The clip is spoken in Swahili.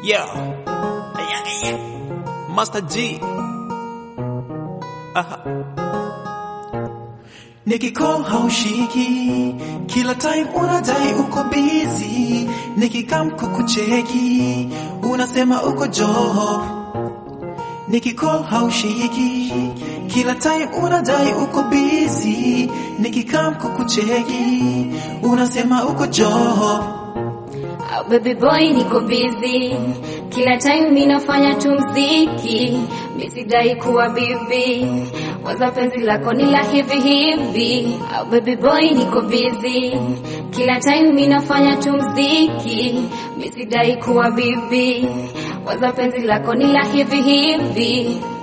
Yeah. Aya, aya. Master G. Aha. Nikicall haushiki, kila time unadai uko busy. Nikikam kukucheki, unasema uko job. Nikicall haushiki, kila time unadai uko busy. Nikikam kukucheki, unasema uko job. Oh, baby boy niko busy kila time mi nafanya tu mziki mi sidai kuwa bibi waza penzi lako ni la hivi hivi oh, baby boy niko busy kila time mi nafanya tu mziki mi sidai kuwa bibi waza penzi lako ni la hivi hivi